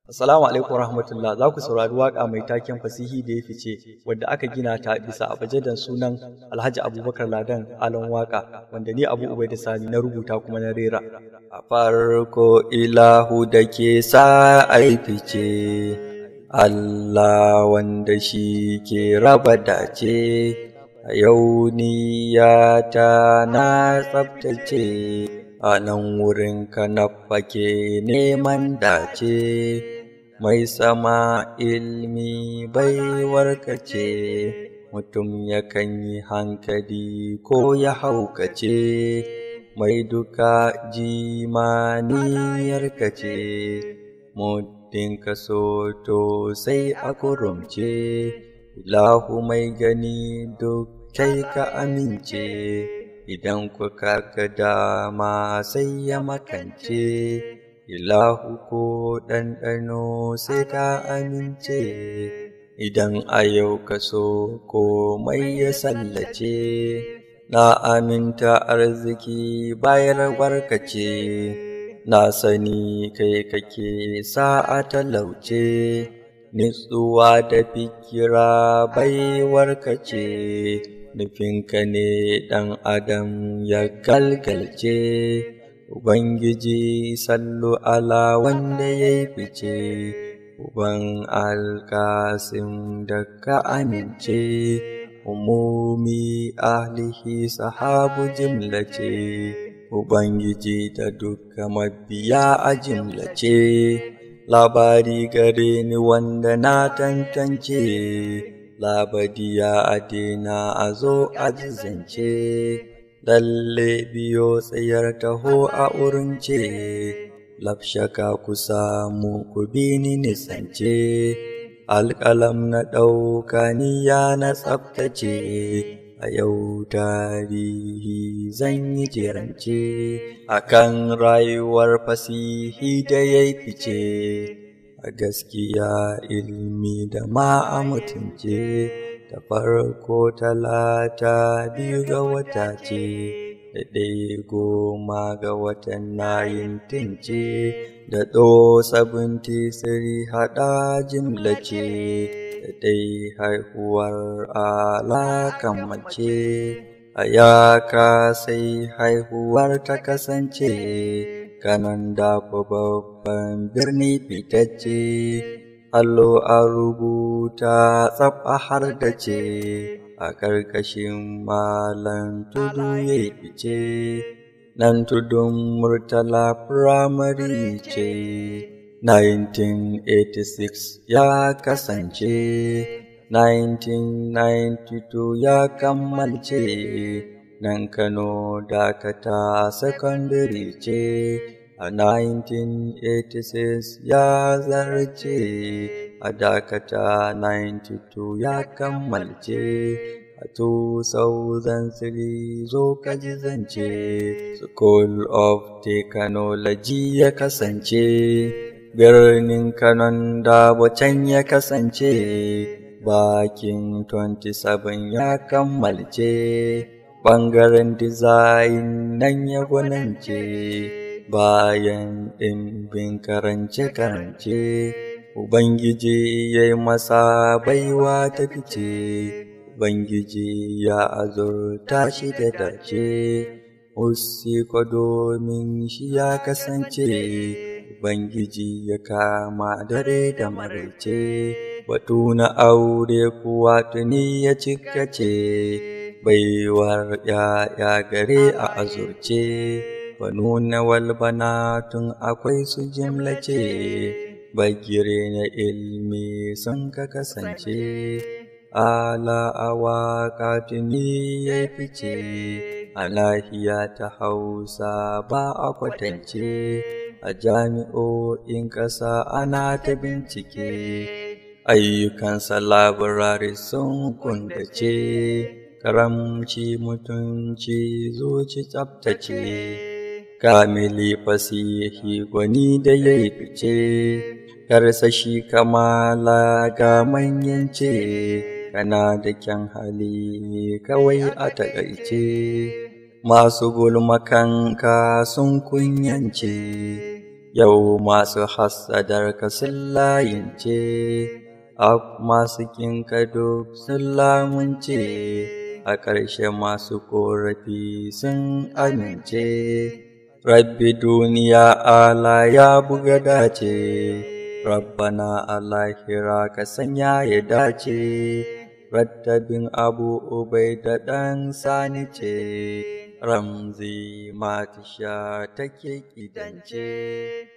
Assalamu alaikum warahmatullah za ku saurari waƙa mai taken fasihi da ya fice wadda aka gina ta bisa abajadan sunan Alhaji Abubakar Ladan Alon Waƙa wanda ni Abu Ubaida Sani na rubuta kuma na rera. A farko ilahu da ke sa ai fice Allah wanda shi ke raba dace a yau niyata na tsabtace a nan wurin ka na fake neman dace. mai sama ilmi baiwarka ce mutum yakan yi hankali ko ya haukace mai duka jimaniyarka ce muddin ka so to sai a kurumce ilahu mai gani duk kai ka amince idan kuka ga dama sai ya makance Ilahu ko ɗanɗano sai ka amince, idan a yau ka so komai ya sallace, na aminta arziki bayar barkace, na sani kai kake sa'a talauce, nitsuwa da fikira baiwarka ce, nufinka ne ɗan adam ya galgalce. Ubangiji sallu ala wanda ya yi fice, Uban alkasim da ka amince, umumi ahlihi sahabu jimlace, Ubangiji da duka mabiya a jimlace, labari gare ni wanda na tantance, labadiya adina a zo a zance. lalle biyo tsayar taho a urince, lafshaka ku samu ku bi ni nisance, alƙalam na ɗauka niya na tsaftace, a yau tarihi zan yi jirance, a kan rayuwar fasihi da ya fice, a gaskiya ilmi da ma a mutunce. ta farko talata biyu ga wata ce da ɗaya goma ga watan nayin tince da ɗo sabunti siri haɗa jimla ce da ɗai haihuwar alakan mace a yaka sai haihuwar ta kasance kanan da babban birni fitacce allo a rubuta tsaf a har da ce a ƙarƙashin malan tudu ya fice nan tudun murtala firamare ce 1986 ya kasance 1992 ya kammalce nan kano dakata sakandare ce a 1986 ya zarce a dakata 92 ya kammalce a 2003 zo kaji zance school of technology ya kasance birnin kanon da can ya kasance bakin 27 ya kammalce ɓangaren design nan ya gwanance bayan ɗimbin karance-karance, Ubangiji ya yi masa baiwa ta fice, Ubangiji ya azurta shi da dace, Usiko domin shi ya kasance, Ubangiji ya kama dare da maraice, batu na aure kuwa tuni ya cikace, baiwar ‘ya'ya gare a azurce. Banuna walbana tun akwai su jimlace, bagire na ilmi sun ka kasance, ala awa katuni ya fice, a lahiya ta hausa ba a kwatance, a jami'o'in ƙasa ana ta bincike, ayyukansa labarari sun kundace, karamci mutunci zuci tsabtace. kamili fasihi gwani da ya yi fice, karsashi kamala ga manyance, kana da kyan hali kawai a taƙaice, masu gulmakanka sun kunyance, Yau masu hassadar ka sun layince, a masu kinka duk sun lamunce, a ƙarshe masu ƙorafi sun amince. Rabbi duniya ala ya buga dace, Rabbana alahira ka sanya ya dace, rattabin abu ubai da ɗan sani ce. Ramzi matisha take ƙidance.